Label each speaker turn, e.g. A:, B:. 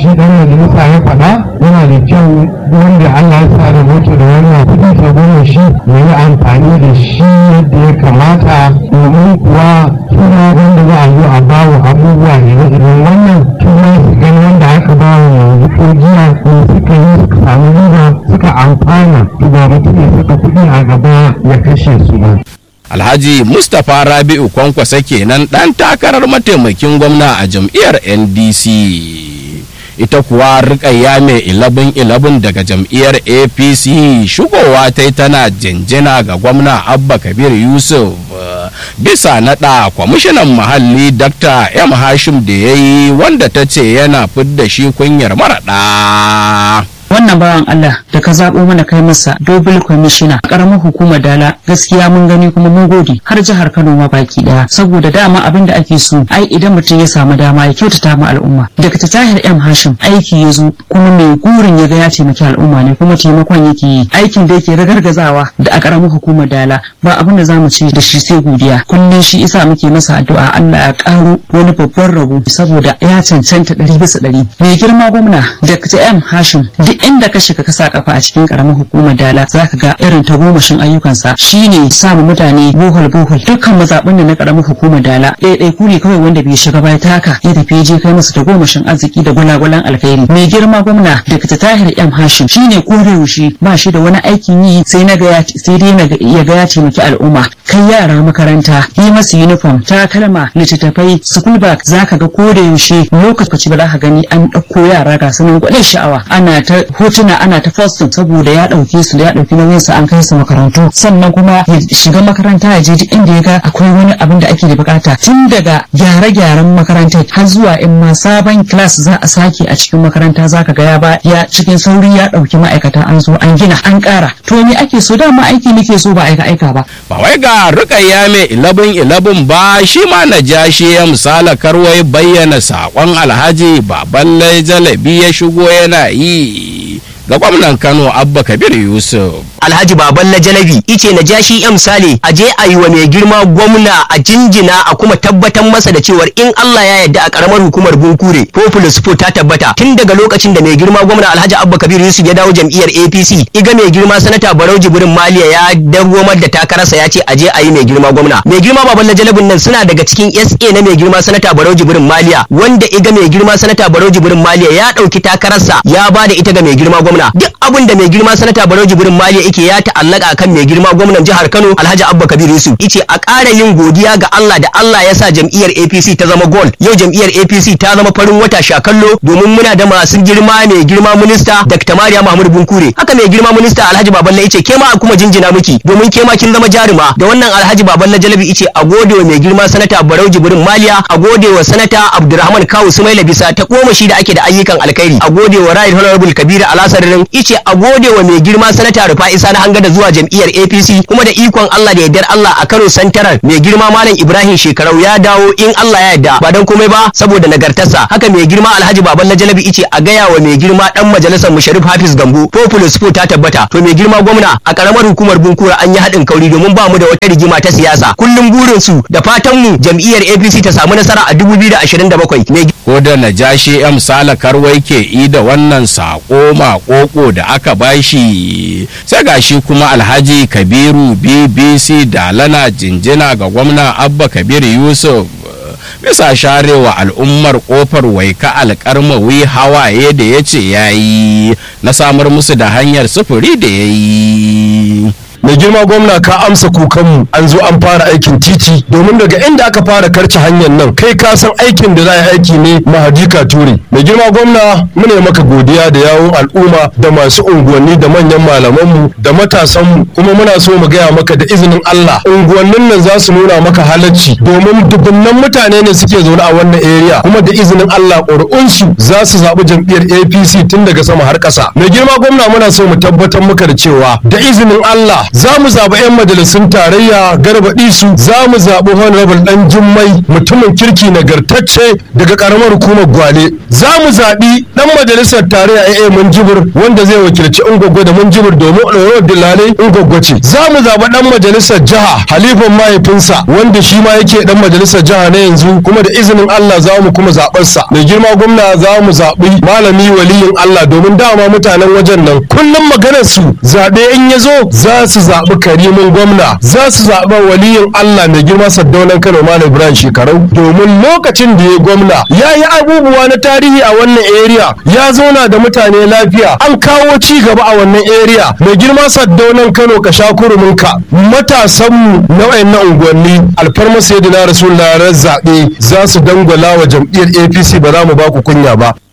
A: shi dan majalisa ya faɗa yana da kyau wanda Allah ya sa rubuta da wannan kuɗi ta goma shi ya yi amfani da shi yadda ya kamata domin kuwa suna wanda za a zo a bawa abubuwa ne na irin wannan kuma su gani wanda aka bawa yanzu ko jiya ne suka yi suka samu riba suka amfana to ba mutum ya saka kuɗi a gaba ya kashe su ba.
B: Alhaji Mustapha Rabi'u Kwankwasa kenan ɗan takarar mataimakin gwamna a jam'iyyar NDC. Ita kuwa rikayya mai ilabin ilabin daga jam'iyyar APC shigowa ta yi tana jinjina ga gwamna Abba Kabir Yusuf bisa naɗa kwamishinan muhalli Dr. M. Hashim da ya yi wanda ta ce yana fidda shi kunyar maraɗa.
C: wannan bawan Allah da ka zaɓo mana kai masa dobul kwamishina ƙaramar hukumar dala gaskiya mun gani kuma mun gode har jihar Kano ma baki ɗaya saboda dama abin da ake so ai idan mutum ya samu dama ya kyautata ma al'umma daga ta tahir M Hashim aiki ya zo kuma mai gurin ya ga ya taimaki al'umma ne kuma taimakon yake yi aikin da yake ragargazawa da a ƙaramar hukumar dala ba abin da zamu ce da shi sai godiya kullum shi isa muke masa addu'a Allah ya ƙaro wani babban rabo saboda ya cancanta ɗari bisa ɗari mai girma gwamna Dr. M Hashim duk inda ka shiga ka sa kafa a cikin karamar hukumar dala za ka ga irin tagomashin ayyukansa shine samu mutane bohol bohol dukkan mazaɓin da na karamar hukumar dala ɗaiɗai ku ne kawai wanda bai shiga bai taka ya tafi je kai musu tagomashin arziki da gwalagwalan alkhairi mai girma gwamna daga tahir m hashim shine ko da yaushe ba shi da wani aikin yi sai na ga sai dai na ya ga ya taimaki al'umma kai yara makaranta yi masu uniform takalma littattafai school bag zaka ga ko da yaushe lokaci ba za ka gani an ɗauko yara ga sunan gwanin sha'awa ana ta hotuna ana ta posting saboda ya ɗauke su da ya ɗauki nauyin su an kai su makarantu sannan kuma ya shiga makaranta ya je duk inda ya ga akwai wani abin da ake da bukata tun daga gyare-gyaren makarantar har zuwa in ma sabon class za a sake a cikin makaranta zaka ga ya ba ya cikin sauri ya ɗauki ma'aikata an zo an gina an ƙara to me ake so dama aiki nake so ba aika aika ba
B: ba wai ga rukayya mai ilabin ilabin ba shi ma na ja shi ya misala karwai bayyana saƙon alhaji baballe jalabi ya shigo yana yi ga gwamnan kano abba kabir yusuf
D: alhaji baban na jalabi ice na jashi yan misali a je a yi wa mai girma gwamna a jinjina a kuma tabbatar masa da cewar in Allah ya yarda a karamar hukumar bunkure populous food ta tabbata tun daga lokacin da mai girma gwamna alhaji abba kabir yusuf ya dawo jam'iyyar apc iga mai girma sanata barau jibrin maliya ya dawomar da takararsa ya ce a je a yi mai girma gwamna mai girma baban na jalabin nan suna daga cikin sa na mai girma sanata barau jibrin maliya wanda iga mai girma sanata barau jibrin maliya ya dauki takararsa ya ba da ita ga mai girma gwamna duk abin da mai girma sanata barau jibrin maliya yake ya ta'allaka kan mai girma gwamnan jihar Kano Alhaji Abba Kabir Yusuf yace a ƙara yin godiya ga Allah da Allah ya sa jam'iyyar APC ta zama gold yau jam'iyyar APC ta zama farin wata shakallo domin muna da masu girma mai girma minista Dr. Mariya Mahmud Bunkure haka mai girma minista Alhaji Baballe yace ke ma kuma jinjina miki domin ke ma kin zama jaruma da wannan Alhaji Baballe Jalabi yace a gode wa mai girma sanata Barau Jibrin Maliya a gode wa sanata Abdulrahman Kawu Sumaila bisa ta koma shi da ake da ayyukan alkhairi a gode wa Right Honorable Kabiru Alasarin yace a gode wa mai girma sanata Rufa Isa na hanga da zuwa jam'iyyar APC kuma da ikon Allah da yardar Allah a Kano Santaral mai girma Malam Ibrahim Shekarau ya dawo in Allah ya yarda ba dan komai ba saboda nagartarsa haka mai girma Alhaji Baban Jalabi ice a gaya wa mai girma dan majalisar Musharif Hafiz Gambo Populous Food ta tabbata to mai girma gwamna a karamar hukumar Bunkura an yi haɗin kauri domin ba mu da wata rigima ta siyasa kullum burin su da fatan mu jam'iyyar APC ta samu nasara a 2027 mai
B: ko da najashi m sala karwai ke i da wannan sako makoko da aka bashi sai gashi kuma alhaji kabiru bbc da lana jinjina ga gwamna abba kabir yusuf bisa sharewa al'ummar kofar waika alkarmawi hawaye da ya ce ya yi na samar musu da hanyar sufuri da ya yi
E: mai girma gwamna ka amsa kukanmu an zo an fara aikin titi domin daga inda aka fara karci hanyar nan kai ka san aikin da za a yi aiki ne mahajika ture mai girma gwamna mune maka godiya da yawon al'umma da masu unguwanni da manyan malamanmu da matasanmu kuma muna so mu gaya maka da izinin Allah unguwannin nan za su nuna maka halacci domin dubunnan mutane ne suke zaune a wannan area kuma da izinin Allah ƙuri'unsu za su zaɓi jam'iyyar APC tun daga sama har ƙasa mai girma gwamna muna so mu tabbatar maka da cewa da izinin Allah za mu zaɓi 'yan majalisun tarayya garba isu za mu zaɓi honorable dan jummai mutumin kirki nagartacce daga karamar hukumar gwale za mu zaɓi dan majalisar tarayya AA Munjibir wanda zai wakilci Ungwaggo da Munjibir domin ɗorawar Dilale Ungwaggo ce za mu zaɓi dan majalisar jiha Halifan mahaifinsa wanda shi ma yake dan majalisar jiha na yanzu kuma da izinin Allah za mu kuma zaɓarsa mai girma gwamna za mu zaɓi malami waliyin Allah domin dama mutanen wajen nan kullum maganar su zaɓe in ya zo za su zaɓi karimin gwamna za su zaɓi waliyin Allah mai girma Saddaunan Kano Malam Ibrahim shekarau domin lokacin da ya gwamna ya yi abubuwa na tarihi a wannan area ya zauna da mutane lafiya an kawo ci gaba a wannan area mai girma Saddaunan Kano ka sha kuruminka matasanmu na wayannan unguwanni alfarma sayyidina rasulullah ran zaɓe za su dangwala wa jam'iyyar APC ba za mu ba ku kunya ba